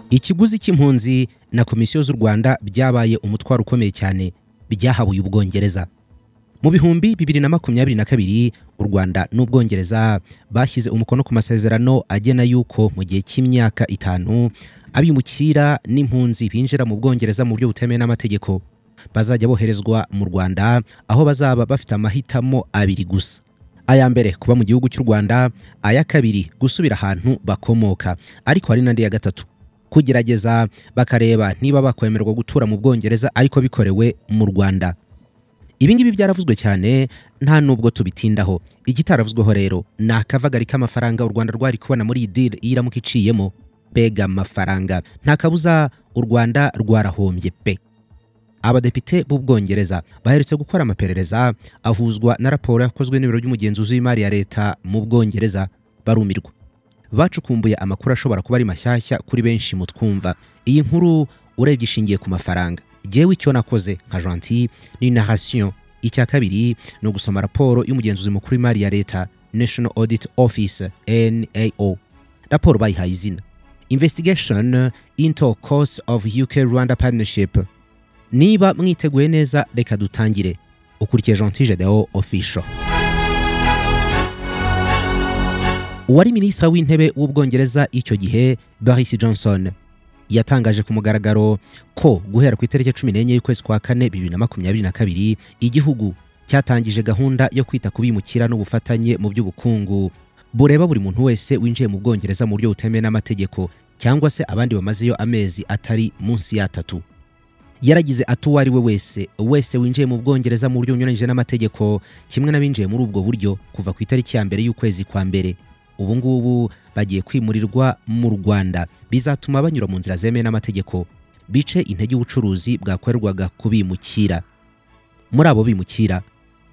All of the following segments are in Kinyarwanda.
ikiguzi cy'impunzi na komisiyo z'u rwanda byabaye umutwaro ukomeye cyane byahabuye ubwongereza mu bihumbi bibiri na makumyabiri na kabiri u rwanda n'ubwongereza bashyize umukono ku masezerano agena yuko mu gihe cy'imyaka itanu abimukira n'impunzi binjira mu bwongereza mu buryo butemewe n'amategeko bazajya boherezwa mu rwanda aho bazaba bafite amahitamo abiri gusa aya mbere kuba mu gihugu cy'u rwanda aya kabiri gusubira ahantu bakomoka ariko hari n'andi ya gatatu kugerageza bakareba niba bakwemererwa gutura mu bwongereza ariko bikorewe mu rwanda ibi ngibi byaravuzwe cyane nta nubwo tubitindaho igitaravuzweho rero ni akavagari k'amafaranga u rwanda rwari kubona muri iyi diri iyo iramuka iciyemo mbega amafaranga nta kabuza u rwanda rwarahombye pe abadepite b'ubwongereza baherutse gukora amaperereza ahuzwa na raporo yakozwe n'ibiro by'umugenzuzi w'imari ya leta mu bwongereza barumirwa bacukumbuye amakuru ashobora kuba ari mashyashya kuri benshi mu twumva iyi nkuru urebye ishingiye ku mafaranga jyewe icyo nakoze nka janti ni narasiyo icya kabiri ni ugusoma raporo y'umugenzuzi mukuru w'imari ya leta national audit office nao raporo bayihaye izina investigation into cost of uk rwanda partnership niba mwiteguye neza reka dutangire ukurikiye janti gedeon official uwari minisitiri w'intebe w'ubwongereza icyo gihe boris johnson yatangaje ku mugaragaro ko guhera ku itariki cumi n'enye y'ukwezi kwa kane bibiri na makumyabiri na kabiri igihugu cyatangije gahunda yo kwita ku bimukira n'ubufatanye mu by'ubukungu bureba buri muntu wese winjiye mu bwongereza mu buryo butemewe n'amategeko cyangwa se abandi bamazeyo amezi atari munsi y'atatu yaragize ati uwo ari we wese wese winjiye mu bwongereza mu buryo bunyuranyije n'amategeko kimwe n'abinjiye muri ubwo buryo kuva ku itariki ya mbere y'ukwezi kwa mbere ubu ngubu bagiye kwimurirwa mu rwanda bizatuma banyura mu nzira zemewe n'amategeko bice intege ubucuruzi bwakorerwaga ku bimukira muri abo bimukira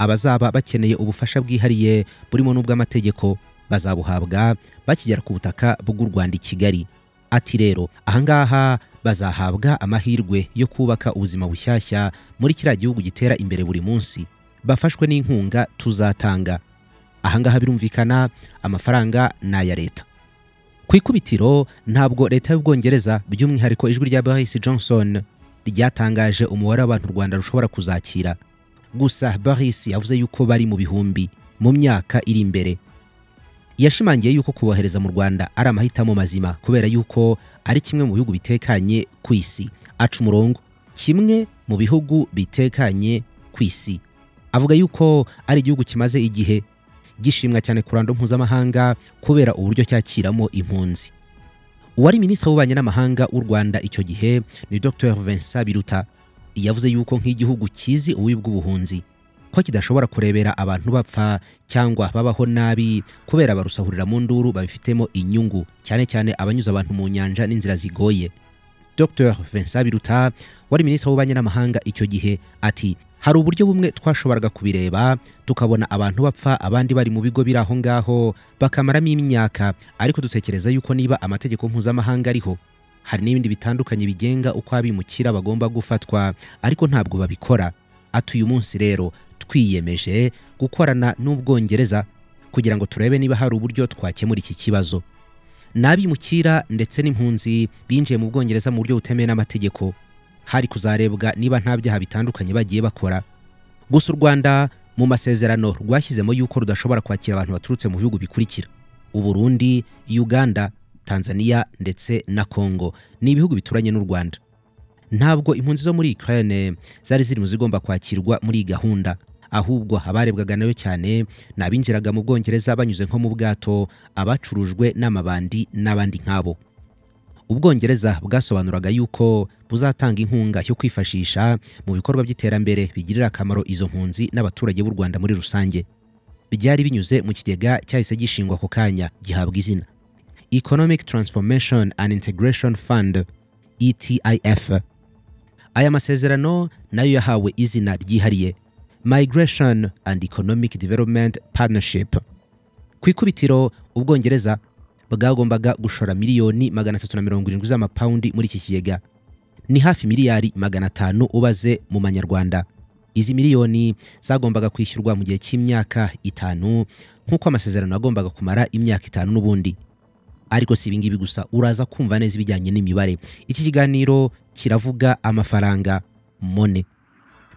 abazaba bakeneye ubufasha bwihariye burimo n'ubw'amategeko bazabuhabwa bakigera ku butaka bw'u rwanda i kigali ati rero ahangaha bazahabwa amahirwe yo kubaka ubuzima bushyashya muri kiriya gihugu gitera imbere buri munsi bafashwe n'inkunga tuzatanga ahangaha birumvikana amafaranga ni aya leta ku ikubitiro ntabwo leta y'ubwongereza by'umwihariko ijwi rya boris johnson ryatangaje umubare w'abantu u rwanda rushobora kuzakira gusa boris yavuze yuko bari mu bihumbi mu myaka iri imbere yashimangiye yuko kubohereza mu rwanda ari amahitamo mazima kubera yuko ari kimwe mu bihugu bitekanye ku isi aca umurongo kimwe mu bihugu bitekanye ku isi avuga yuko ari igihugu kimaze igihe gishimwa cyane ku ruhando mpuzamahanga kubera uburyo cyakiramo impunzi uwari minisitiri w'ububanyi n'amahanga w'u rwanda icyo gihe ni dr vincent biruta yavuze yuko nk'igihugu kizi ububi bw'ubuhunzi ko kidashobora kurebera abantu bapfa cyangwa babaho nabi kubera barusahurira mu nduru babifitemo inyungu cyane cyane abanyuze abantu mu nyanja n'inzira zigoye dr vincent biruta wari minisitiri w'ububanyi n'amahanga icyo gihe ati hari uburyo bumwe twashoboraga kubireba tukabona abantu bapfa abandi bari mu bigo biri aho ngaho bakamaramo imyaka ariko dutekereza yuko niba amategeko mpuzamahanga ariho hari n'ibindi bitandukanye bigenga uko abimukira bagomba gufatwa ariko ntabwo babikora ati uyu munsi rero twiyemeje gukorana n'ubwongereza kugira ngo turebe niba hari uburyo twakemura iki kibazo ni abimukira ndetse n'impunzi binjiye mu bwongereza mu buryo butemewe n'amategeko hari kuzarebwa niba nta byaha bitandukanye bagiye bakora gusa u rwanda mu masezerano rwashyizemo yuko rudashobora kwakira abantu baturutse mu bihugu bikurikira uburundi uganda tanzania ndetse na congo ni ibihugu bituranye n'u rwanda ntabwo impunzi zo muri ukraine zari ziri mu zigomba kwakirwa muri iyi gahunda ahubwo abarebwaga nayo cyane ni abinjiraga mu bwongereza banyuze nko mu bwato abacurujwe n'amabandi n'abandi nk'abo ubwongereza bwasobanuraga yuko buzatanga inkunga yo kwifashisha mu bikorwa by'iterambere bigirira akamaro izo mpunzi n'abaturage b'u rwanda muri rusange byari binyuze mu kigega cyahise gishingwa ako kanya gihabwa izina economic transformation and integration fund etif aya masezerano nayo yahawe izina ryihariye migration and economic development partnership ku ikubitiro ubwongereza bwagombaga gushora miliyoni magana atatu na mirongo irindwi z'amapawundi muri iki kigega ni hafi miliyari magana atanu ubaze mu manyarwanda izi miliyoni zagombaga kwishyurwa mu gihe cy'imyaka itanu nk'uko amasezerano yagombaga kumara imyaka itanu n'ubundi ariko si ibingibi gusa uraza kumva neza ibijyanye n'imibare iki kiganiro kiravuga amafaranga mone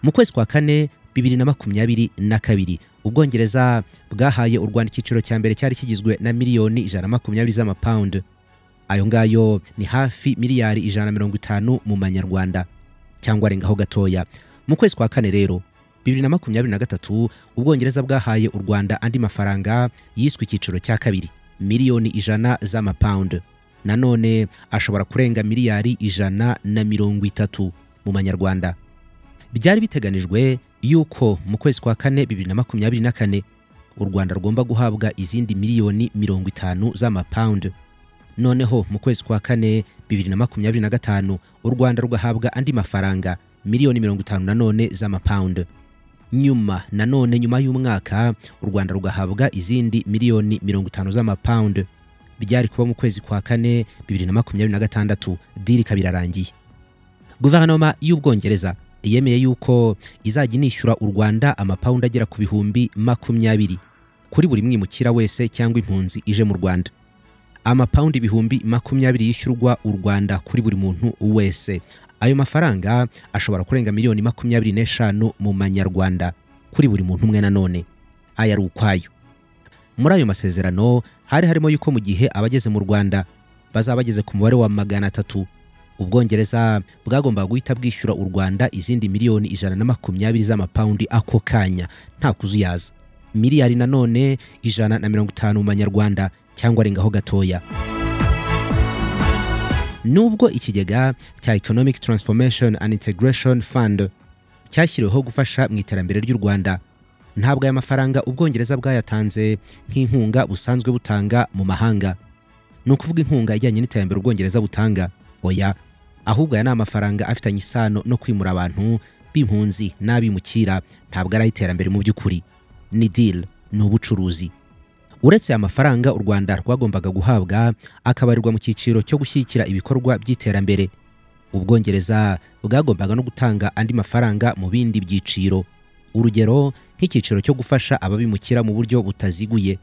mu kwezi kwa kane bibiri na makumyabiri na kabiri ubwongereza bwahaye u rwanda icyiciro cya mbere cyari kigizwe na miliyoni ijana na makumyabiri z'amapawundi ayo ngayo ni hafi miliyari ijana na mirongo itanu mu manyarwanda cyangwa arengaho gatoya mu kwezi kwa kane rero bibiri na makumyabiri na gatatu ubwongereza bwahaye u rwanda andi mafaranga yiswe icyiciro cya kabiri miliyoni ijana z'amapawundi nanone ashobora kurenga miliyari ijana na mirongo itatu mu manyarwanda byari biteganijwe yuko mu kwezi kwa kane bibiri na makumyabiri na kane u rwanda rugomba guhabwa izindi miliyoni mirongo itanu z'amapawundi noneho mu kwezi kwa kane bibiri na makumyabiri na gatanu u rwanda rugahabwa andi mafaranga miliyoni mirongo itanu nanone z'amapawundi nyuma nanone nyuma y'umwaka u rwanda rugahabwa izindi miliyoni mirongo itanu z'amapawundi byari kuba mu kwezi kwa kane bibiri na makumyabiri na gatandatu diri ikaba irarangiye guverinoma y'ubwongereza yemeye yuko izajya inishyura u rwanda amapawundi agera ku bihumbi makumyabiri kuri buri mwimukira wese cyangwa impunzi ije mu rwanda amapawundi ibihumbi makumyabiri yishyurwa u rwanda kuri buri muntu wese ayo mafaranga ashobora kurenga miliyoni makumyabiri n'eshanu mu manyarwanda kuri buri muntu umwe nanone aya ari ukwayo muri ayo masezerano hari harimo yuko mu gihe abageze mu rwanda bazaba bageze ku mubare wa magana atatu ubwongereza bwagombaga guhita bwishyura u rwanda izindi miliyoni ijana na makumyabiri z'amapawundi ako kanya nta kuzuyaza miliyari nanone ijana na mirongo itanu mu manyarwanda cyangwa arengaho gatoya nubwo ikigega cya economic transformation and integration fund cyashyiriweho gufasha mu iterambere ry'u rwanda ntabwo aya mafaranga ubwongereza bwayatanze nk'inkunga busanzwe butanga mu mahanga ni ukuvuga inkunga ijyanye n'iterambere ubwongereza butanga oya ahubwo aya ni amafaranga afitanye isano no kwimura abantu b'impunzi n'abimukira ntabwo ari ay'iterambere mu by'ukuri ni deal ni ubucuruzi uretse aya mafaranga u rwanda rwagombaga guhabwa akabarirwa mu cyiciro cyo gushyigikira ibikorwa by'iterambere ubwongereza bwagombaga no gutanga andi mafaranga mu bindi byiciro urugero nk'icyiciro cyo gufasha ababimukira mu buryo butaziguye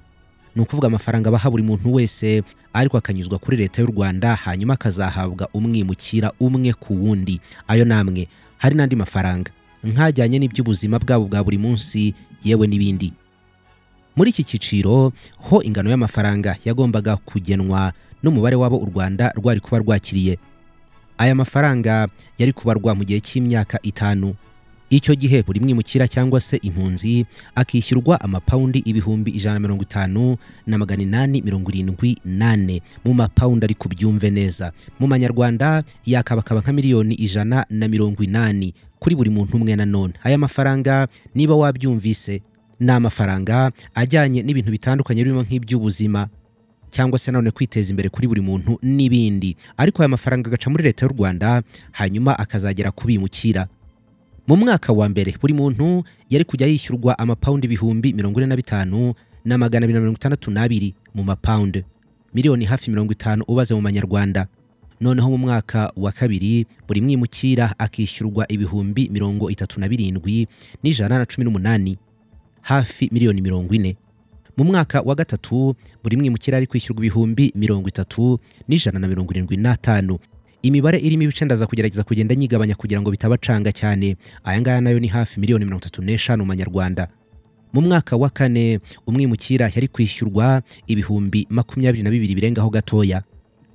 ni ukuvuga amafaranga baha buri muntu wese ariko akanyuzwa kuri leta y'u rwanda hanyuma akazahabwa umwimukira umwe ku wundi ayo namwe hari n'andi mafaranga nkajyanye n'iby'ubuzima bwabo bwa buri munsi yewe n'ibindi muri iki cyiciro ho ingano y'amafaranga yagombaga kugenwa n'umubare wabo u rwanda rwari kuba rwakiriye aya mafaranga yari kubarwa mu gihe cy'imyaka itanu icyo gihe buri mwimukira cyangwa se impunzi akishyurwa amapawundi ibihumbi ijana na mirongo itanu na magana inani mirongo irindwi nane mu mapawundi ariko byumve neza mu manyarwanda yakabakaba nka miliyoni ijana na mirongo inani kuri buri muntu umwe nanone aya mafaranga niba wabyumvise ni amafaranga ajyanye n'ibintu bitandukanye birimo nk'iby'ubuzima cyangwa se nanone kwiteza imbere kuri buri muntu n'ibindi ariko aya mafaranga agaca muri leta y'u rwanda hanyuma akazagera kubimukira mu mwaka wa mbere buri muntu yari kujya yishyurwa amapawundi ibihumbi mirongo ine na bitanu na magana abiri na mirongo itandatu n'abiri mu mapawundi miliyoni hafi mirongo itanu ubaze mu manyarwanda noneho mu mwaka wa kabiri buri mwimukira akishyurwa ibihumbi mirongo itatu na birindwi n'ijana na cumi n'umunani hafi miliyoni mirongo ine mu mwaka wa gatatu buri mwimukira ari kwishyurwa ibihumbi mirongo itatu n'ijana na mirongo irindwi n'atanu imibare irimo ibice ndaza kugerageza kugenda nyigabanya kugira ngo bitabacanga cyane aya ngaya nayo ni hafi miliyoni mirongo itatu n'eshanu mu manyarwanda mu mwaka wa kane umwimukira yari kwishyurwa ibihumbi makumyabiri na bibiri birengaho gatoya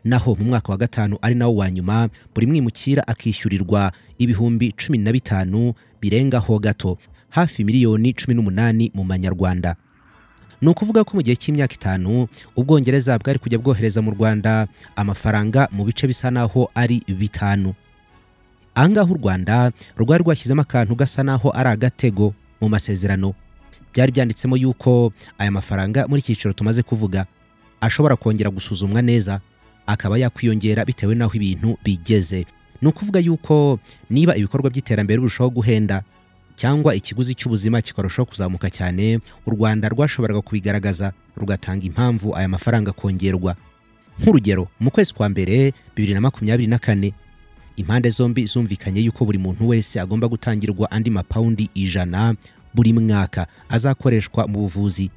naho mu mwaka wa gatanu ari nawo wa nyuma buri mwimukira akishyurirwa ibihumbi cumi na bitanu birengaho gato hafi miliyoni cumi n'umunani mu manyarwanda ni ukuvuga ko mu gihe cy'imyaka itanu ubwongereza bwari kujya bwohereza mu rwanda amafaranga mu bice bisa naho ari bitanu ahangaha u rwanda rwari rwashyizemo akantu gasa naho ari agatego mu masezerano byari byanditsemo yuko aya mafaranga muri icyiciro tumaze kuvuga ashobora kongera gusuzumwa neza akaba yakwiyongera bitewe n'aho ibintu bigeze ni ukuvuga yuko niba ibikorwa by'iterambere birushaho guhenda cyangwa ikiguzi cy'ubuzima kikarushaho kuzamuka cyane u rwanda rwashoboraga kubigaragaza rugatanga impamvu aya mafaranga kongerwa nk'urugero mu kwezi kwa mbere bibiri na makumyabiri na kane impande zombi zumvikanye yuko buri muntu wese agomba gutangirwa andi mapawundi ijana buri mwaka azakoreshwa mu buvuzi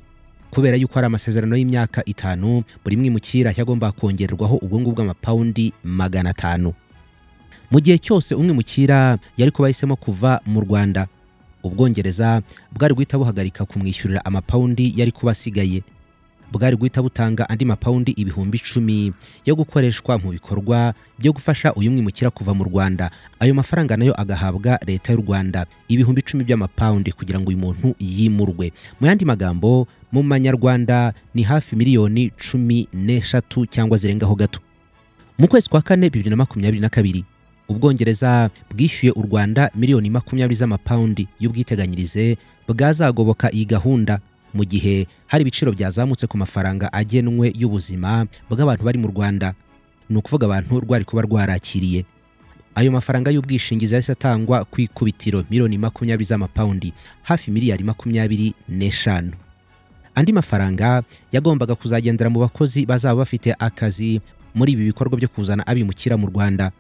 kubera yuko ari amasezerano y'imyaka itanu buri mwimukira yagomba kongererwaho ubwungu bw'amapawundi magana atanu mu gihe cyose umwimukira yari kuba yahisemo kuva mu rwanda ubwongereza bwari guhita buhagarika kumwishyurira amapawundi yari kuba asigaye bwari guhita butanga andi mapawundi ibihumbi icumi yo gukoreshwa mu bikorwa byo gufasha uyu mwimukira kuva mu rwanda ayo mafaranga nayo agahabwa leta y'u rwanda ibihumbi icumi by'amapawundi kugira ngo uyu muntu yimurwe mu yandi magambo mu manyarwanda ni hafi miliyoni cumi n'eshatu cyangwa zirengaho gato mu kwezi kwa kane bibiri na makumyabiri na kabiri ubwongereza bwishyuye u rwanda miliyoni makumyabiri z'amapawundi y'ubwiteganyirize bwazagoboka iyi gahunda mu gihe hari ibiciro byazamutse ku mafaranga agenwe y'ubuzima bw'abantu bari mu rwanda ni ukuvuga abantu rwari kuba rwarakiriye ayo mafaranga y'ubwishingizi yahise atangwa ku ikubitiro miliyoni makumyabiri z'amapawundi hafi miliyari makumyabiri n'eshanu andi mafaranga yagombaga kuzagendera mu bakozi bazaba bafite akazi muri ibi bikorwa byo kuzana abimukira mu rwanda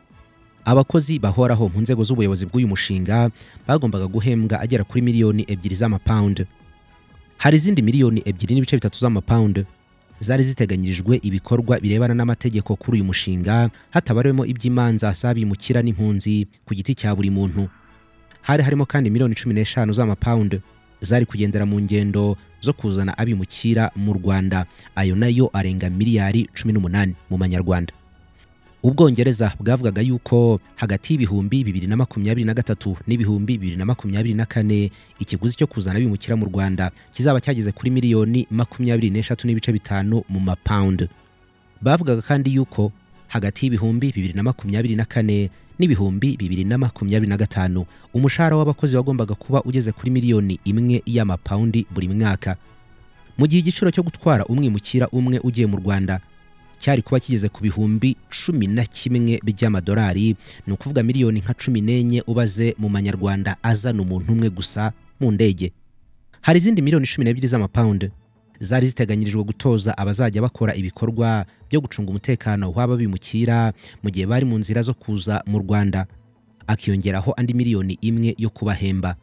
abakozi bahoraho mu nzego z'ubuyobozi bw'uyu mushinga bagombaga guhembwa agera kuri miliyoni ebyiri z'amapawundi hari izindi miliyoni ebyiri n'ibice bitatu z'amapawundi zari ziteganyirijwe ibikorwa birebana n'amategeko kuri uyu mushinga hatabarewemo iby'imanza z'abimukira n'impunzi ku giti cya buri muntu hari harimo kandi miliyoni cumi n'eshanu z'amapawundi zari kugendera mu ngendo zo kuzana abimukira mu rwanda ayo nayo arenga miliyari cumi n'umunani mu manyarwanda ubwongereza bwavugaga yuko hagati y'ibihumbi bibiri na makumyabiri na gatatu n'ibihumbi bibiri na makumyabiri na kane ikiguzi cyo kuzana abimukira mu rwanda kizaba cyageze kuri miliyoni makumyabiri n'eshatu n'ibice bitanu mu mapawundi bavugaga kandi yuko hagati y'ibihumbi bibiri na makumyabiri na kane n'ibihumbi bibiri na makumyabiri na gatanu umushahara w'abakozi wagombaga kuba ugeze kuri miliyoni imwe y'amapawundi buri mwaka mu gihe igiciro cyo gutwara umwimukira umwe ugiye mu rwanda cyari kuba kigeze ku bihumbi cumi na kimwe by'amadolari ni ukuvuga miliyoni nka cumi n'enye ubaze mu manyarwanda azana umuntu umwe gusa mu ndege hari izindi miliyoni cumi n'ebyiri z'amapawundi zari ziteganyirijwe gutoza abazajya bakora ibikorwa byo gucunga umutekano waba bimukira mu gihe bari mu nzira zo kuza mu rwanda akiyongeraho andi miliyoni imwe yo kubahemba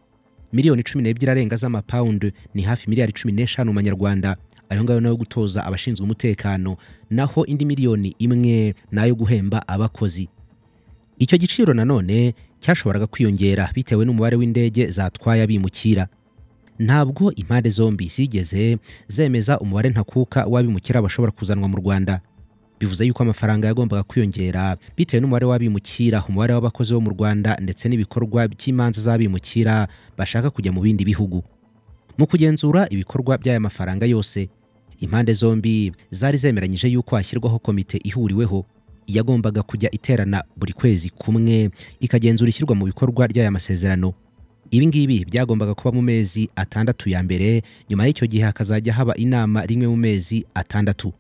miliyoni cumi n'ebyiri arenga z'amapawundi ni hafi miliyari cumi n'eshanu mu manyarwanda ayo ngayo nayo gutoza abashinzwe umutekano naho indi miliyoni imwe nayo guhemba abakozi icyo giciro nanone cyashoboraga kwiyongera bitewe n'umubare w'indege zatwaye abimukira ntabwo impande zombi zigeze zemeza umubare ntakuka w'abimukira bashobora kuzanwa mu rwanda bivuze yuko amafaranga yagombaga kwiyongera bitewe n'umubare w'abimukira umubare w'abakozi bo mu rwanda ndetse n'ibikorwa by'imanza z'abimukira bashaka kujya mu bindi bihugu mu kugenzura ibikorwa by'aya mafaranga yose impande zombi zari zemeranyije yuko hashyirwaho komite ihuriweho yagombaga kujya iterana buri kwezi kumwe ikagenzura ishyirwa mu bikorwa ry'aya masezerano ibi ngibi byagombaga kuba mu mezi atandatu ya mbere nyuma y'icyo gihe hakazajya haba inama rimwe mu mezi atandatu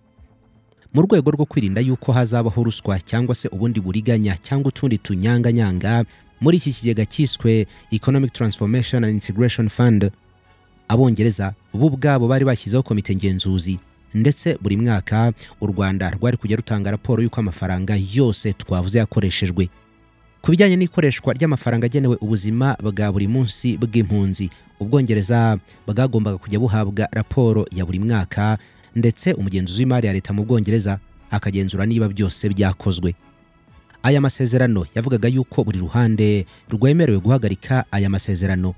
mu rwego rwo kwirinda yuko hazabaho ruswa cyangwa se ubundi buriganya cyangwa utundi tunyanganyanga muri iki kigega cyiswe economic transformation and integration fund abongereza bo ubwabo bari bashyizeho komite ngenzuzi ndetse buri mwaka u rwanda rwari kujya rutanga raporo y'uko amafaranga yose twavuze yakoreshejwe ku bijyanye n'ikoreshwa ry'amafaranga agenewe ubuzima bwa buri munsi bw'impunzi ubwongereza bwagombaga kujya buhabwa raporo ya buri mwaka ndetse umugenzuzi w'imari ya leta mu bwongereza akagenzura niba byose byakozwe aya masezerano yavugaga yuko buri ruhande rwemerewe guhagarika aya masezerano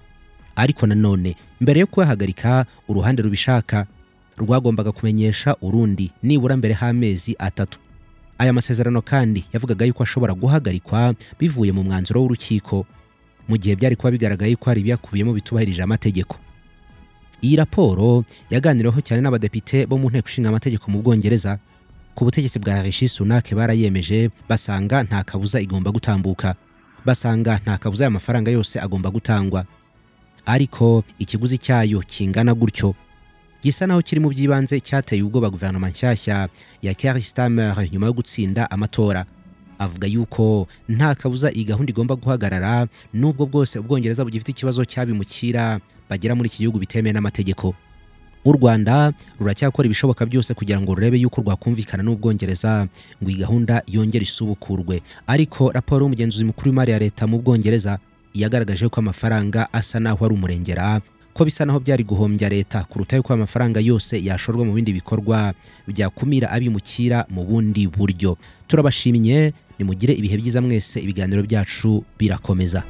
ariko nanone mbere yo kuyahagarika uruhande rubishaka rwagombaga kumenyesha urundi nibura mbere h'amezi atatu aya masezerano kandi yavugaga yuko ashobora guhagarikwa bivuye mu mwanzuro w'urukiko mu gihe byari kuba bigaragaye ko hari ibyakubiyemo bitubahirije amategeko iyi raporo yaganiriweho cyane n'abadepite bo mu nteko ishinga amategeko mu bwongereza ku butegetsi bwa rishi sunake barayemeje basanga nta kabuza igomba gutambuka basanga nta kabuza aya mafaranga yose agomba gutangwa ariko ikiguzi cyayo kingana gutyo gisa naho kiri mu by'ibanze cyateye ubwoba guverinoma nshyashya ya Keir Starmer nyuma yo gutsinda amatora avuga yuko nta kabuza iyi gahunda igomba guhagarara n'ubwo bwose ubwongereza bugifite ikibazo cy'abimukira bagera muri iki gihugu bitemewe n'amategeko u rwanda ruracyakora ibishoboka byose kugira ngo rurebe yuko rwakumvikana n'ubwongereza ngo iyi gahunda yongere isubukurwe ariko raporo y'umugenzuzi mukuru w'imari ya leta mu bwongereza yagaragaje ko amafaranga asa n'aho ari umurengera ko bisa naho byari guhombya leta kuruta yuko amafaranga yose yashorwa mu bindi bikorwa byakumira abimukira mu bundi buryo turabashimye nimugire ibihe byiza mwese ibiganiro byacu birakomeza